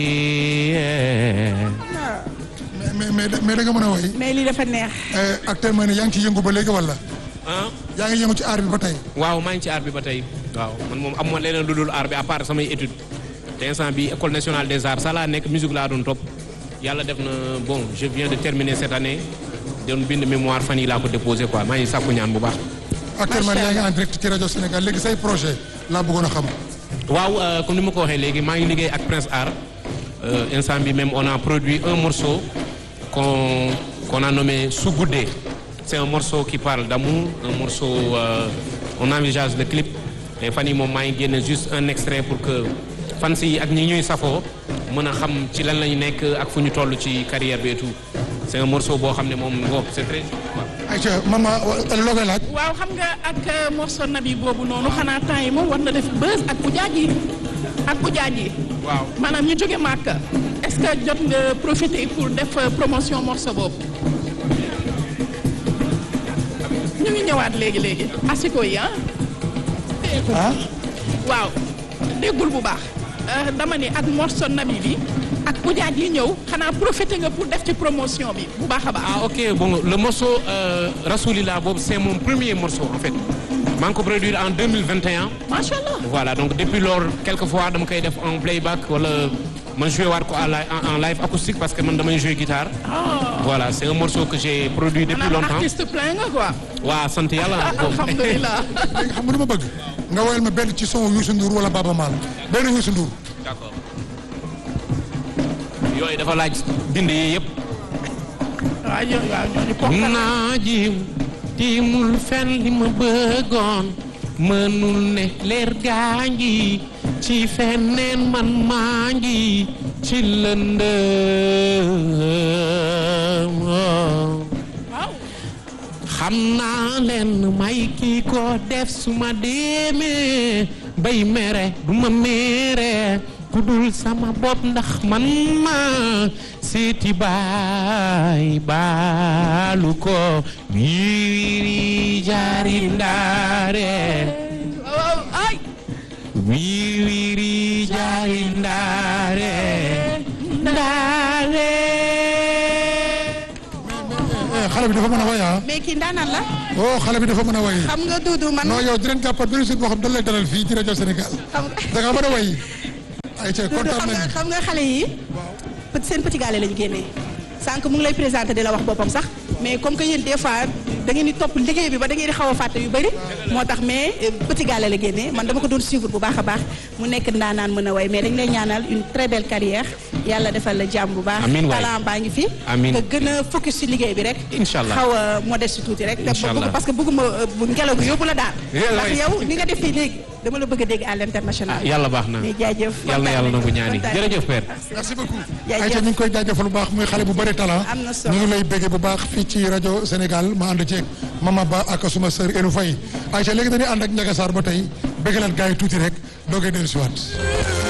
mais mais mais da nga mën a woy mais lii dafa neex. actuellement ne yaa ngi ci yëngu ba léegi wala ah yaa ngi yëngu ci aar bi ba tey waaw maa ngi ci art bi ba tey waaw man moom am ma leneen lu dul art bi à part samay étude te instant bi école nationale des arts ça laa nekk musique laa doon topp yàlla def na bon je viens de terminer cette année doon bind mémoire fan yi laa ko déposé quoi maa ngi sàkku ñaan bu baax. actuellement yaa ngi en direct ci rajo Sénégal léegi say projet laa bëggoon a xam waaw euh, comme ni ma ko waxee léegi maa ngi liggéey ak Prince Art euh, instant bi même on a produit un morceau qu'on qu'on a nommé Sous Goudé c'est un morceau qui parle d'amour un morceau euh, on envisage le clip et fan yi moom maa ngi génne juste un extrait pour que fans yi ak ñi ñuy safoo mën a xam ci lan lañu nekk ak fu ñu toll ci carrière bi et tout c'est un morceau boo xam ne moom bon c'est très ayca maman loo koy laaj waaw xam nga ak morceau nabi boobu noonu xanaa temps yi moom war na def buzz ak ujaaj yi ak ujaaj yi. waaw maanaam ñu jóge Màkka est-ce que jot nga profiter pour def promotion morceau boobu. ñu ngi ñëwaat léegi léegi. asiko yi ah. ah waaw déggul bu baax Euh, dama ni ak morceau nabi bi ak ujaaj yi ñëw xanaa profiter nga pour def ci promotion bi bu baax a baax. ah ok bon le morceau euh, Rasoulillah boobu c'est mon premier morceau en fait maa ngi ko produire en 2021 macha allah. voilà donc depuis lors quelquefois dama koy def en playback wala ma joué waat ko en li- en- en live acoustique parce que man damay jouer guitare voilà c'est un morceau que j'ai produit depuis maanaam longtemps artiste plein nga quoi. waaw sant yàlla bon. alhamdulilah. léegi xam nga lu ma bëgg nga woyal ma benn ci son Youssou Ndour wala Baba Maal benn Youssou Ndour d'accord yooyu dafa laaj bind yi yëpp waaw yow waaw ñooñu ponkal naa jiw tiimul fen li ma bëggoon mënul ne leer gaa ngi ci feneen man maa ngi ci lëndëm waaw. xam naa leen may kii ko def su ma demee bay mere du ma mere ku dul sama bopp ndax man ma seeti baay baalu ko wiiri jaari ndaare waaw ay. wiiri jaari ndaare ndaare xale bi dafa mën a woy ah mais kii ndaanaan la oh xale bi dafa mën a woy xam nga Doudou man. non yow dinañ jàppat benn site boo xam dañ lay dalal fii ci rajo Sénégal xam nga da nga mën a woy ayca Doudou kontaan xam nga nañu xam nga xale yi. peut seen petit gallé lañu génnee. sànq mu ngi lay présenté di la wax boppam sax mais comme que yéen des fois da ngeen di topp liggéey bi ba da ngeen di xaw a fàtte yu bëri. moo tax mais euh, petit gallé la génnee man dama ko doon suivre bu baax a baax mu nekk ndaanaan mën a way mais dañ lay ñaanal une très belle carrière yàlla defal la jàmm bu baax. Amiin waay. talent baa ngi fi. Amiin. nga gën a focus ci liggéey bi rek. Inch'Allah. xaw a modeste tuuti rek. te Inch'Allah. bëgg- parce que bëgguma euh, bu ngelaw gi yóbbu la daal. Yeah, ndax waay. yow ni nga def fii léegi dama la bëgg a dégg à l'international. ah yàlla baax na mais jaajëf yàlla na yàlla nangu ñaani kontaan jërëjëf père merci beaucoup Jaajëf. ayca ñu ngi koy jaajëfal bu baax muy xale bu bëri talent Am na solo. ñu ngi lay béggee bu baax fii ci rajo Sénégal ma ànd ceeg Mama Ba ak suma sœur Elou Faye ayca léegi dañuy ànd ak Ndiaga Sarr ba tey béggalat gars yi tuuti rek doogay dellu si waat